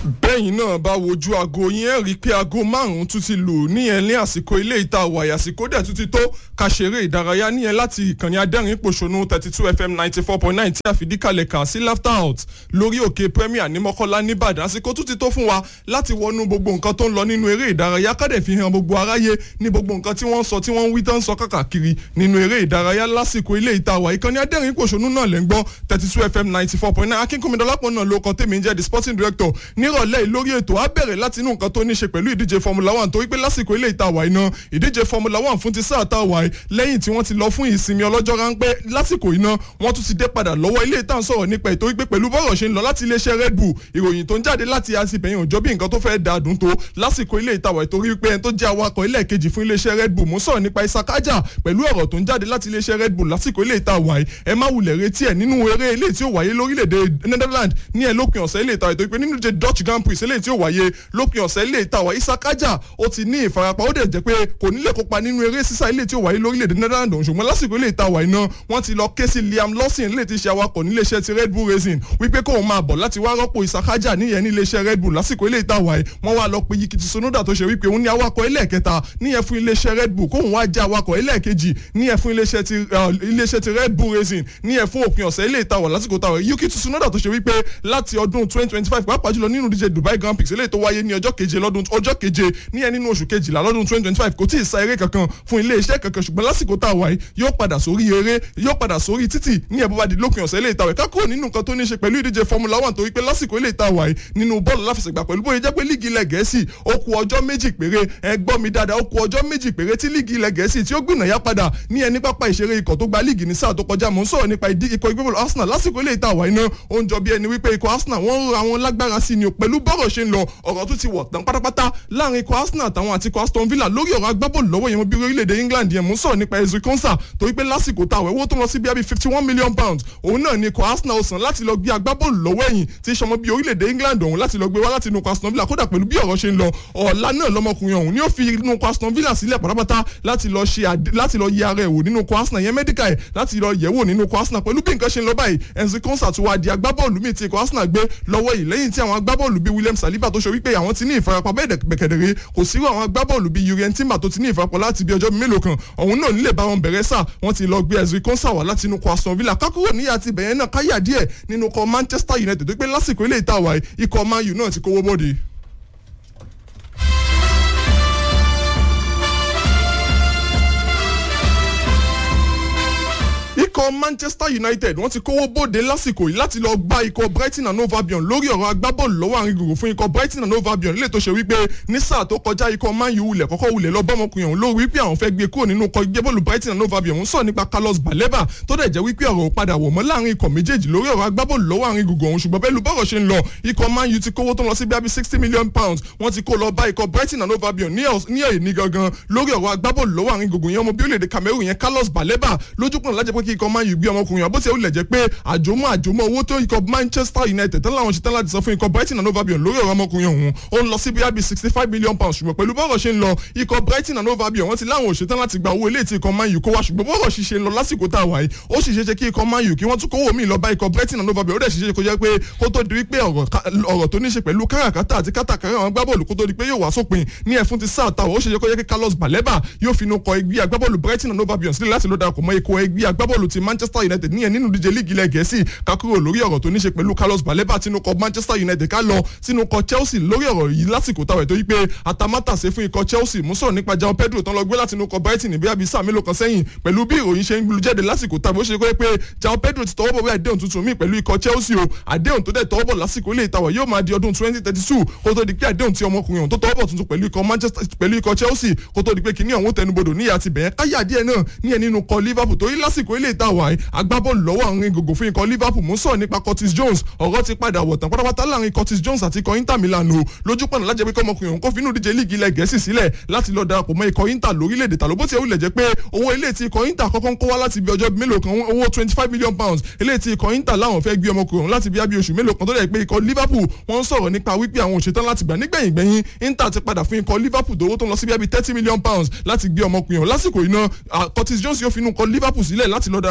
bẹ́yìn náà bá wojú aago yín ẹ̀ rí i pé aago márùn-ún tún ti lù níyẹn ní àsìkò ilé ìta wàyà àsìkò dẹ̀ tún ti tó ká ṣeré ìdárayá níyẹn láti ìkànnì adẹ́rìn pòṣónú thirty two fm ninety four point nine tí a fìdí kalẹ̀ kà sí laughter house lórí òkè premier ní mọ́kànlá nìbàdàn àsìkò tún ti tó fún wa láti wọnú gbogbo nǹkan tó ń lọ nínú eré ìdárayá kádẹ̀ fi hàn gbogbo aráyé ní gbogbo nǹkan tí wọ́n ń sọ tí wọ́n ń wí tán sọ káàkiri nínú eré ìdárayá lásìkò ilé ìta wà ìkànnì adẹ́rìn pòṣónú náà lẹ́ ń gbọ́ thirty two fm ninety four point nine akínkùnmídọ́lápọ̀ náà ló kọ́ tèmi ń jẹ́ the sporting director nírọ̀lẹ́ yìí lórí ètò á bẹ̀rẹ̀ láti inú nǹkan tó ní ṣe pẹ̀lú ìdíje formula one torí pé lásìkò ilé ìta wà iná ìdíje formula one fún ti sáà tá a wà lẹ́yìn tí wọ́n ti lọ fún ìsinmi ọlọ́jọ́ ráńpẹ́ lásìkò iná wọ́n tún ti dé padà lọ́wọ́ ilé ìta ń sọ̀rọ̀ nípa ètò wípé pẹ̀lú bọ́rọ̀ ṣe ń lọ láti iléeṣẹ́ red bull ìròyìn tó ń jáde láti àsìbẹ̀yìn òjò bí nǹkan tó fẹ́ da dùn tó lásìkò ilé ìta wà torí wípé ẹni tó jẹ́ awakọ̀ ilé kejì fún iléeṣẹ́ red bull mú sọ̀rọ̀ nípa isakaja pẹ̀lú ọ̀rọ̀ tó ń jáde láti iléeṣẹ́ red bull lásìkò ilé ìta wà ẹ má wulẹ̀ retí ẹ̀ nínú eré ilé tí ó wáyé lórílẹ̀‐èdè netherlands ní ẹ lópin ọ̀sẹ̀ ilé ìta ètò ìpè nínú ìdíje dutch grand prix ilé tí ó wáyé lópin ọ̀sẹ̀ ilé ìta wà isakaja ó ti ní ìfarapa ó dẹ̀ jẹ́ pé kò nílẹ̀ kópa nínú eré sísá ilé tí ó wáyé lórílẹ̀‐èdè netherlands ṣùgbọ́n lásìkò ilé ìta wà iná wọ́n ti lọ ké sí liam lawson ilé tí ṣe awakọ̀ níléeṣẹ́ ti red bull racing wípé kóun máa bọ̀ láti wá rọ́pò isakaja níyẹn níléeṣẹ́ red bull lásìkò ilé ìta wà wọ́n wá lọ pe yikiti sonoda tó ṣe wípé òun ní awakọ̀ ẹlẹ́ẹ̀kẹta níyẹn fún iléeṣẹ́ red bull kóun wá jẹ́ awakọ̀ ẹlẹ́ẹ̀kejì níyẹn fún iléeṣẹ́ ti red bull racing níyẹn fún òpin ọ̀sẹ̀ ilé ìta wà lásìkò táwọn yikiti sonoda tó ṣe wípé láti ọdún twenty twenty five pàápàá jùlọ nínú díje dubai grand prix eléyìí tó wáyé ní ọjọ́ keje lọ́dún ọjọ́ keje níyẹn nínú oṣù kejìlá lọ́dún twenty twenty five kò tí ì sa eré kankan fún iléeṣẹ́ kankan ṣùgbọ́n lásìkò tá a wáyé yóò padà sórí eré yóò padà sórí títì ní ẹ̀bùn bá di lópin ọ̀sẹ̀ eléyìí táwọn ẹ̀ka kúrò nínú nǹkan tó ní ṣe pẹ̀lú ìdíje formula one torí pé lásìkò eléyìí tá a wáyé nínú bọ́ọ̀lù láfẹsẹ̀gbà pẹ̀lú bóyá jẹ́ pé líìgì ilẹ̀ gẹ̀ẹ́sì ó ku ọjọ́ méjì péré ẹ gbọ́ mi dáadáa ó ku ọjọ́ méjì péré tí líìgì ilẹ̀ gẹ̀ẹ́sì tí ó gbìnàyà padà ní ẹni pápá ìṣeré ikọ̀ tó gba líìgì ní sáà tó kọjá mò ń sọ̀rọ̀ nípa ìdí ikọ̀ ìgbébọ̀lù arsenal lásìkò eléyìí tá a wáyé náà ó ń jọ bí ẹni wípé ikọ̀ arsenal wọ́n ń ra wọn lágbára sí ni pẹ̀lú bọ́rọ̀ ṣe ń lọ ọ̀rọ̀ tún ti wọ̀ tán pátápátá láàrin ikọ̀ arsenal àtàwọn àti ikọ̀ aston villa lórí ọ̀rọ̀ agbábọ́ọ̀lù lọ́wọ́ yẹn bí orílẹ̀-èdè england yẹn mú sọ̀rọ̀ nípa ezri konsa torí pé lásìkò táwọn owó tó lọ sí bíi fifty one million pounds òun náà ni ikọ̀ arsenal sàn láti lọ gbé agbábọ́ọ̀lù lọ́wọ́ ẹ̀yìn tí sọmọ bí orílẹ̀-èdè england ọ̀hún láti lọ gbé wá láti inú ikọ̀ aston villa kódà pẹ̀lú bí ọ̀rọ̀ ṣe ń lọ ọ̀la náà lọmọkùnrin ọ̀hún ni ó fi inú ikọ̀ aston villa sílẹ̀ pátápátá láti lọ ṣe láti lọ yẹ ara ẹ̀ wò nínú ikọ̀ arsenal yẹn medical ẹ̀ láti lọ yẹ̀ wò nínú ikọ̀ arsenal pẹ̀lú bí nǹkan ṣe ń lọ báyìí enzi konsa tó wá di agbábọ́ọ̀lù míì tí ikọ̀ arsenal gbé lọ́wọ́ yìí lẹ́yìn tí àwọn agbábọ́ọ̀lù bíi william saliba tó ṣe wípé àwọn ti ní ìfarapa bẹ́ẹ̀ bẹ̀kẹ̀dẹ̀rẹ̀ kò sírò àwọn agbábọ́ọ̀lù bíi yurien timber tó ti ní ìfarapa láti bí ọjọ́ mélòó kan ọ̀hún náà nílẹ̀ bá wọn bẹ̀rẹ̀ sà wọ́n ti lọ gbé ezri konsa wá láti inú kọ aston villa kákúrò níyà ti bẹ̀yẹn náà káyà díẹ̀ nínú kọ manchester united tó pé lásìkò ilé ìtawà ikọ̀ man u náà ti kówó bọ́ọ̀dì. ikọ̀ manchester united wọ́n ti kówó bóde lásìkò yìí láti lọ gba ikọ̀ brighton and hove albion lórí ọ̀rọ̀ agbábọ́ọ̀lù lọ́wọ́ àrin gbùngbùn fún ikọ̀ brighton and hove albion lè tó ṣe wípé ní sáà tó kọjá ikọ̀ man u wulẹ̀ kọ́kọ́ wulẹ̀ lọ bọ́mọkùnrin ọ̀hún lórí wípé àwọn fẹ́ gbé kúrò nínú ikọ̀ ìgbébọ̀lù brighton and hove albion ń sọ nípa carlos baleba tó dẹ̀ jẹ́ wípé ọ̀rọ̀ padà wọ̀ mọ́ láàrin ikọ̀ méjèèjì lórí ọ̀rọ̀ agbábọ́ọ̀lù lọ́wọ́ àrin gbùngbùn ọ̀hún ṣùgbọ́n bẹ́ẹ̀ bọ́rọ̀ ṣe ń lọ ikọ̀ man u ti kówó tó lọ sí bíi sixty million pounds wọ́n ti kó lọ bá ikọ̀ brighton and hove albion ní èyí ní gangan lórí ọ̀rọ̀ agbábọ́ọ̀lù lọ́wọ́ àrin gbùngbùn yẹn ọmọ bí orílẹ̀-èdè cameroon yẹn carlos baleba lójúkùn lájẹ́ pé kí ikọ̀ man u gbé ọmọkùnrin ọ̀hún bó ti wulẹ̀ jẹ́ pé àjòmọ́ àjòmọ́ owó tó ikọ̀ manchester united tán láwọn ṣetán láti sọ fún ikọ̀ brighton and hove albion lórí ọ̀rọ̀ ọmọkùnrin ọ̀hún ó ń lọ sí bíi sixty five million pounds ṣùgbọ́n pẹ̀lú bọ́rọ̀ ṣe ń lọ ikọ̀ brighton and hove albion wọ́n ti láwọn òṣetán láti gba owó ilé tí ikọ̀ man u kó wá ṣùgbọ́n bọ́rọ̀ ṣiṣẹ́ ń lọ lásìkò tá a wáyé ó sì ṣeéṣe kí ikọ̀ man u kí wọ́n tún kówó míì lọ bá ikọ̀ brighton and hove albion ó dẹ̀ ṣiṣẹ́ kó jẹ́ pé kó tó di wípé ọ̀rọ̀ tó ní ṣe pẹ̀lú káràkátà àti kátàkárà àwọn agbábọ́ọ̀lù kó tó di pé yóò wá sópin ní ẹ̀fún ti sáà táwọn ó ṣeéṣe kó jẹ́ kí carlos baleba yóò fi inú kọ ẹgbẹ́ agbábọ́ọ̀lù brighton and hove albion sílẹ̀ láti ló darapọ̀ mọ́ ikọ̀ ẹgbẹ́ agbábọ́ọ̀lù ti manchester united ní ẹ̀ nínú díje líìgì ilẹ̀ gẹ̀ẹ́sì kakúrò lórí ọ̀rọ̀ tó ní ṣe pẹ̀lú carlos baleba tinú kọ manchester united ká lọ sínú kọ chelsea lórí ọ̀rọ̀ yìí lásìkò táwọn ètò yìí pé atamátàsé fún ikọ̀ chelsea mú sọ̀rọ̀ nípa jao pedro tán lọ gbé láti inú kọ brighton ní bíi sáà mélòó kan sẹ́yìn pẹ̀lú bí ìròyìn ṣe ń lu jáde lásìkò táwọn ó ṣe kọ́ pé jao pedro ti tọwọ́ bọ̀ wí àdéhùn tuntun míì pẹ̀lú ikọ̀ chelsea o àdéhùn tó dẹ̀ tọwọ́ bọ̀ lásìkò ilé ìtawọ̀ yóò máa di ọdún twenty thirty two kó tó di pé àdéhùn tí ọmọkùnrin ọ̀hún tó tọwọ́ bọ̀ tuntun pẹ̀lú ikọ̀ manchester pẹ̀lú ikọ̀ chelsea kó tó di pé kìnìún ọ̀hún tẹnubodò níyà ti bẹ̀yẹn káyà díẹ̀ náà níyẹn nínú kọ liverpool torí lásìkò ilé ìtawọ̀ agbábọ́ọ̀lù lọ́wọ́ àwọn gògò fún ikọ̀ liverpool mú sọ̀rọ̀ nípa curtis jones ọ̀rọ̀ ti padà wọ̀ tán pátápátá láàrin curtis jones àti ikọ̀ inter milan o lójú pọ̀nà lájẹ́ pé kọ́mọkùnrin òun kò fi inú díje líìgì ilẹ̀ gẹ̀ẹ́sì sílẹ̀ láti lọ darapọ̀ mọ́ ikọ̀ inter lórílẹ̀‐èdè tàló bó ti wulẹ̀ jẹ́ pé owó ilé tí ikọ̀ inter kọ́kọ́ ń kó wá láti bí ọjọ́ mélòó kan owó twenty five million pounds ilé tí ikọ̀ inter láwọn fẹ́ gbé ọmọkùnrin òun láti bí abí oṣù mélòó kan tó dẹ̀ pé ikọ̀ liverpool wọ́n ń sọ̀rọ̀ nípa wípé àwọn òṣètán láti gbà nígbẹ̀yìn gbẹ̀yìn inter ti padà fún ikọ̀ liverpool dówó tó ń lọ sí bí abí thirty million pounds láti gbé ọmọkùnrin òun lásìkò iná curtis jones yóò fi inú kọ liverpool sílẹ̀ láti lọ darapọ̀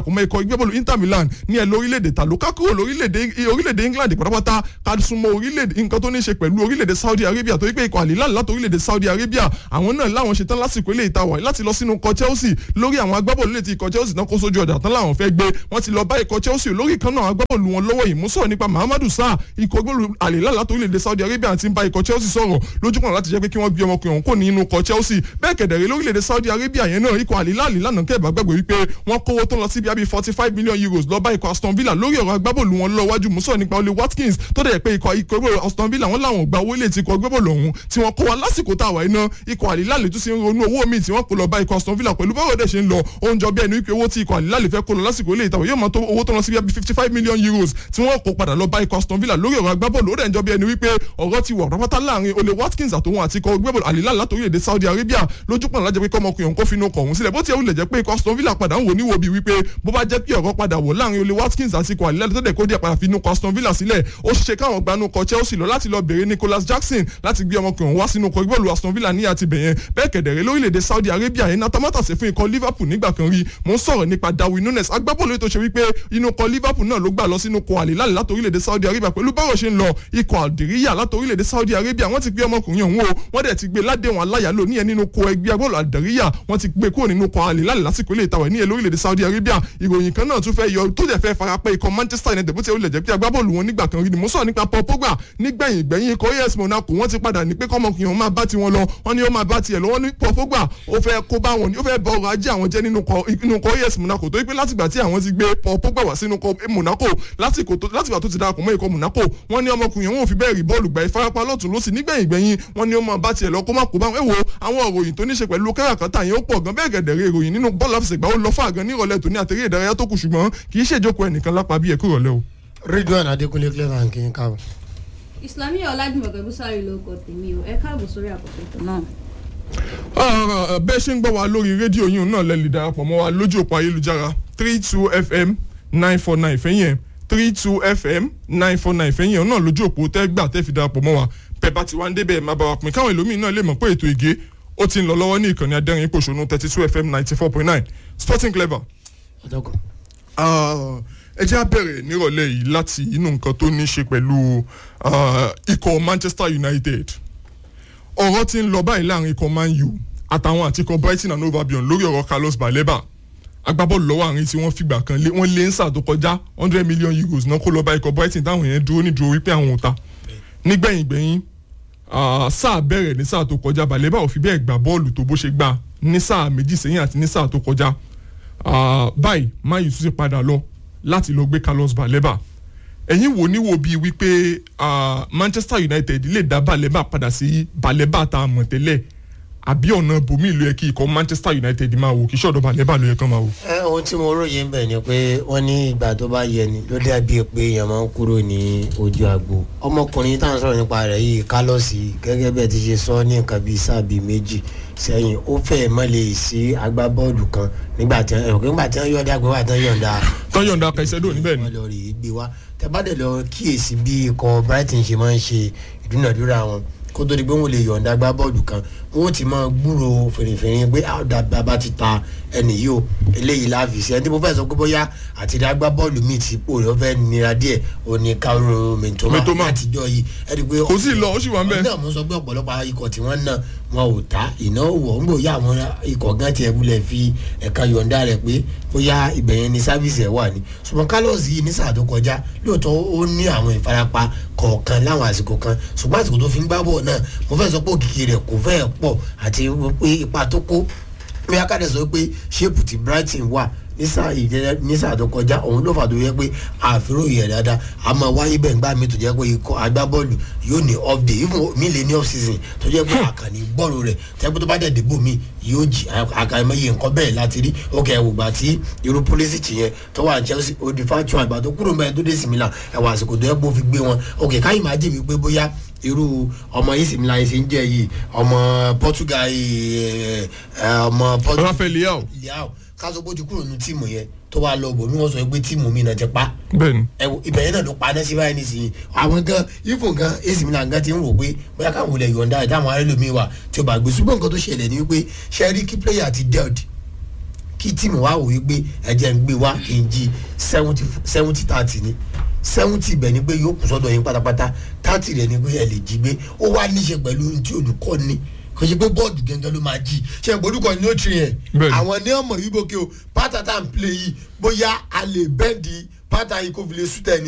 darapọ̀ mọ́ ikọ̀ ìgbébọ̀lù Inter Milan ní ẹ̀ lórílẹ̀‐èdè ta ló ká kúrò lórílẹ̀‐èdè England pátápátá ká súnmọ́ orílẹ̀‐èdè nǹkan tó ní ṣe pẹ̀lú orílẹ̀‐èdè Saudi Arabia torí pé ikọ̀ àlìláàlì láti orílẹ̀‐èdè Saudi Arabia àwọn náà láwọn ṣetán lásìkò ilé ìta wà láti lọ sínú ikọ̀ Chelsea lórí àwọn agbábọ́ọ̀lù létí ikọ̀ Chelsea náà kó sójú ọ̀dà tán láwọn fẹ́ gbé wọ́n ti lọ bá ikọ̀ Chelsea lórí kan náà agbábọ́ọ̀lù wọn lọ́wọ́ yìí mú sọ̀rọ̀ nípa Muhammadu Sarr ikọ̀ gbọ́dọ̀ àlìláàlì láti orílẹ̀‐èdè Saudi Arabia ti ń bá ikọ̀ Chelsea sọ̀rọ̀ lójúkọ̀nà láti jẹ́ pé kí wọ́n gbé ọmọkùnrin ọ̀hún kò ní inú ikọ̀ Chelsea bẹ́ẹ̀ kẹ̀dẹ̀rẹ́ lórílẹ̀‐èdè Saudi Arabia yẹn náà ikọ̀ àlìláàlì lánàá kẹ́ ìbágbàgbé wípé wọ́n kówó tó lọ sí bíi forty five million euros lọ bá ikọ̀ Aston Villa lórí ọ̀rọ̀ agbábọ́ọ̀lù wọn lọ wájú mùsọ̀ nípa Oli Watkins tó dẹ̀ pé ikọ̀ ikọ̀ Aston Villa wọn làwọn gba owó ilé tí ikọ̀ agbábọ́ọ̀lù ọ̀hún tí wọ́n kó wa lásìkò tá a wà iná ikọ̀ àlìláàlì tún ti ń ronú owó míì tí wọ́n kó lọ bá ikọ̀ Aston Villa pẹ̀lú báwo dẹ̀ ṣe ń lọ oúnjẹ bí ẹni wípé owó tí ikọ̀ àlìláàlì fẹ́ kó lọ lásìkò ilé ìtàwọ̀ yóò máa tó owó tó lọ sí bíi fifty five million euros tí wọ́n kó padà lọ bá ikọ̀ Aston Villa lórí ọ̀rọ̀ agbábọ́ọ̀lù ó dẹ̀ ń jọ bí ẹni wípé ọ̀rọ̀ ti wà pápátá láàrin Oli Watkins àtòun àti ikọ̀ agbábọ́ọ̀lù àlìláàlì látòrí èdè Saudi Arabia lójú pọ̀n lájẹ́ pé kọ́mọkùnrin òun kó finú kọ̀ ọ̀hún sílẹ̀ bó ti ẹ̀ wulẹ̀ jẹ́ pé ikọ̀ Aston Villa padà ń wò níwò bíi wípé bó bá jẹ́ pé ọ̀rọ̀ padà wò láàrin Oli Watkins àti ikọ̀ àlìláàlì tó dẹ̀ kó díẹ̀ padà finú kọ̀ Aston Villa sílẹ̀ ó ṣe káwọn gbanú kọ̀ Chelsea lọ láti lọ bèrè Nicholas Jackson láti gbé ọmọkùnrin wá sínú kọ̀ ìgbọ́ọ̀lù Aston Villa ní àti bẹ̀yẹn bẹ́ẹ̀ kẹ̀dẹ̀rẹ́ lórílẹ̀‐èdè Saudi Arabia yẹn natamátàsé fún ikọ̀ Liverpool nígbà kan rí mo ń sọ̀rọ̀ nípa Darwin Nunes agbábọ́ọ̀lù tó ṣe wípé inú kọ̀ Liverpool náà ló gbà lọ sínú kọ̀ àlìláàlì láti orílẹ̀‐èdè Saudi Arabia pẹ̀lú báwo ṣe ń lọ ikọ̀ àdìríyà láti orílẹ̀‐èdè Saudi Arabia wọ́n ti gbé ọmọkùnrin ọ̀hún o wọ́n dẹ̀ ti gbé ládéhùn aláyàlò níyẹn nínú kọ̀ ẹgbẹ́ agbọ́ọ̀lù àdìríyà wọ́n ti gbé kúrò nínú kọ̀ àlìláàlì lásìkò ilé ìtawẹ̀ níyẹn lórílẹ̀‐èdè Saudi Arabia ìròyìn kan náà tún fẹ́ yọ tó dẹ̀ fẹ́ farapẹ́ ikọ̀ Manchester United bó ti wọlé jẹ́ pé agbábọ́ọ̀lù wọn nígbà kan rí ni mo sọ̀rọ̀ nípa Paul Pogba nígbẹ̀yìn gbẹ̀yìn ikọ̀ AS Monaco wọ́n ti padà ní pé kọ́mọkùnrin ọ̀hún máa bá tiwọn lọ wọ́n ní ó máa bá tiẹ̀ lọ wọ́n ní Paul Pogba ó fẹ́ kó bá wọn ní ó fẹ́ bọ ọrọ̀ ajé àwọn jẹ́ nínú ikọ̀ AS Monaco tó pé látìgbà tí àwọn ti gbé Paul Pogba wá sínú Monaco látìgbà tó ti darapọ̀ mọ́ ikọ̀ Monaco wọ́n ní ọmọkùnrin ọ̀hún ò fi bẹ́ẹ̀ rí bọ́ọ̀lù gbà ìfarapa lọ́tún lọ́sì nígbẹ̀yìn gbẹ̀yìn wọ́n ní ó máa bá tiẹ̀ lọ kó má kó bá wọn wo àwọn ìròyìn tó ní ṣe pẹ̀lú káràkátà yẹn ó pọ̀ gan bẹ́ẹ̀ gẹ̀dẹ̀rẹ̀ ìròyìn nínú bọ́ọ̀lù àfẹsẹ̀gbá ó lọ fà gan ní ìrọ̀lẹ́ tòní àtẹ̀rẹ́ ìdárayá tó kù ṣùgbọ́n kì í ṣèjókòó ẹnìkan lápá bí ẹ̀kú ìrọ̀lẹ́ o. Ridwan Adékúnlé clever kì í káàbọ̀. Ìsìlámì Ọlájùmọ̀kẹ́ Búsárì ló kọ tèmi o ẹ káàbọ̀ sórí àkókò ètò náà. bẹ́ẹ̀ ṣe ń gbọ́ wa lórí rédíò yìí náà lẹ́lẹ̀ darapọ̀ mọ́ wa lójú òpó ayélujára three two fm nine four nine fẹ́yìn ẹ̀ three two fm nine four nine fẹ́yìn ẹ̀ náà lójú òpó tẹ́ gbà tẹ́ fi darapọ̀ mọ́ wa pẹ̀bá tí wà ń débẹ̀ máa bá wa pín káwọn ẹlòmíín náà lè mọ̀ pé ètò ìgé ó ti ń lọ lọ́wọ́ ní ìkànnì adẹ́rìn ìpòṣónú thirty two fm ninety four point nine sporting clever. ẹ jẹ́ á bẹ̀rẹ̀ nírọ̀lẹ́ yìí láti inú nǹkan tó ní í ṣe pẹ̀lú ikọ̀ Manchester United ọ̀rọ̀ ti ń lọ báyìí láàrin ikọ̀ Man U àtàwọn àti ikọ̀ Brighton and Hove Albion lórí ọ̀rọ̀ Carlos Baleba agbábọ́ọ̀lù lọ́wọ́ àárín tí wọ́n fìgbà kan wọ́n lé ń sà tó kọjá hundred million euros náà kó lọ bá ikọ̀ Brighton táwọn yẹn dúró nídúró wípé àwọn ò ta nígbẹ̀yìn gbẹ̀yìn sáà bẹ̀rẹ̀ ní sáà tó kọjá Baleba ò fi bẹ́ẹ̀ gbà bọ́ọ̀lù tó bó ṣe gbà ní sáà méjì sẹ́yìn àti ní sáà tó kọjá báyìí Man U tún ti padà lọ láti lọ gbé Carlos Baleba ẹ̀yin wò níwò bíi wípé Manchester United lè dá Baleba padà sí Baleba tá a mọ̀ tẹ́lẹ̀ àbí ọ̀nà bòmí ìlú yẹ kí ikọ̀ Manchester United máa wò kí sọ̀dọ̀ Baleba ló yẹ kán máa wò. ẹ ohun tí mo ròyìn bẹ̀ ni pé wọ́n ní ìgbà tó bá yẹ ni ló dàbí pé èèyàn máa ń kúrò ní ojú agbo ọmọkùnrin tá à ń sọ̀rọ̀ nípa rẹ̀ yìí Carlos gẹ́gẹ́ bẹ́ẹ̀ ti ṣe sọ ní nǹkan bíi sáà bíi méjì sẹ́yìn ó fẹ́ẹ̀ mọ́ lè sí agbábọ́ọ̀lù kan nígbà tí wọ́n yọ̀ǹda gbé wà tán yọ̀ǹda. tán yọ̀ǹda Caicedo níbẹ̀ ni. wọ́n lọ rí i gbé wá tẹ́bàdẹ̀ lọ kíyèsí bí ikọ̀ Brighton ṣe máa ń ṣe ìdúnàdúrà wọn kó tó di pé wọn lè yọ̀ǹda gbá bọ́ọ̀lù kan wọn ti máa gbúrò fèrèfèrè pé àwòdà bàbá ti ta ẹnì yìí o eléyìí láàfin sí ẹni tí mo fẹ́ sọ pé bóyá àti ìdá gbá bọ́ọ̀lù míì ti pò lọ́ fẹ́ nira díẹ̀ o ní káwọ́ mẹ̀tọ́mà látijọ́ yìí ẹni pé kò sí lọ ó sì wà ń bẹ̀. ọ̀nà mo sọ pé ọ̀pọ̀lọpọ̀ ikọ̀ tí wọ́n ná wọn ò ta ìnáwó wọ̀ ń gbòòyà àwọn ikọ̀ gan tiẹ̀ wulẹ̀ fi ẹ̀ka yọ̀ǹda rẹ̀ pé bóyá ibẹ̀ yẹn ni sáfìsì ẹ̀ wà ní ṣùgbọ́n Carlos yìí ní sáà tó kọjá lóòótọ́ ó ní àwọn ìfarapa kọ̀ọ̀kan láwọn àsìkò kan ṣùgbọ́n àsìkò tó fi ń gbá bọ̀ náà mo fẹ́ sọ pé òkìkí rẹ̀ kò fẹ́ pọ̀ àti pé ipa tó kó bí akadẹ sọ pé ṣéèpù ti Brighton wà nísà ìjẹjẹ nísà tó kọjá òun ló fà tó yẹ pé àfihàn yẹ dáadáa a máa wáyé bẹ́ẹ̀ nígbà mi tó jẹ́ pé ikọ̀ agbábọ́ọ̀lù yóò ní off day even mi lè ní off season tó jẹ́ pé àkànní bọ́ọ̀lù rẹ̀ tẹ́gbẹ́ tó bá dẹ̀ dìbò mi yóò jì àkàìmọye nǹkan bẹ́ẹ̀ láti rí òkè ẹ̀wò gbà tí irú Pulisic yẹn tó wà Chelsea odi fatual àgbà tó kúrò mẹ́rin tó dé sí Milan ẹ̀wọ̀ àsìkò tó yẹ kó fi gbé wọn òkè káyìí máa jẹ́ mi pé bóyá irú ọmọ yìí sìmìlà yìí ṣe ń jẹ yìí ọmọ Portugal yìí ọmọ Portugal Rafael Leao Leao káṣọ bó ti kúrò ní tíìmù yẹn tó wàá lọ bò ní wọn sọ pé tíìmù mi náà ti pa bẹ́ẹ̀ni ibẹ̀ yẹn náà ló pa náà sí báyìí nísìnyí àwọn gan ifo gan AC Milan gan ti ń wò pé bóyá káwọn olè yọ̀ǹda ẹ̀ táwọn arẹ́lòmíì wà tí ó bá gbé ṣùgbọ́n nǹkan tó ṣẹlẹ̀ ni wípé ṣẹ́rí kí pléyà ti dealt kí tíìmù wá wòye pé ẹ̀jẹ̀ ń gbé wá kí n jí seventy seventy thirty ni seventy ibẹ̀ ni pé yóò kù sọ́dọ̀ yín pátápátá thirty rẹ̀ ni pé ẹ lè jí gbé ó wá níṣe pẹ̀lú ohun tí olùkọ́ ni kò ṣe pé bọ́ọ̀dù gẹ́gẹ́ ló máa jí ṣe ìgbòdúkọ ní ó tiri yẹn Bẹ́ẹ̀ni. àwọn ní ọmọ yìí bókè o pátá tá à ń play yìí bóyá a lè bẹ́ẹ̀dì pátá yìí kó fi lè sùtẹ̀ ni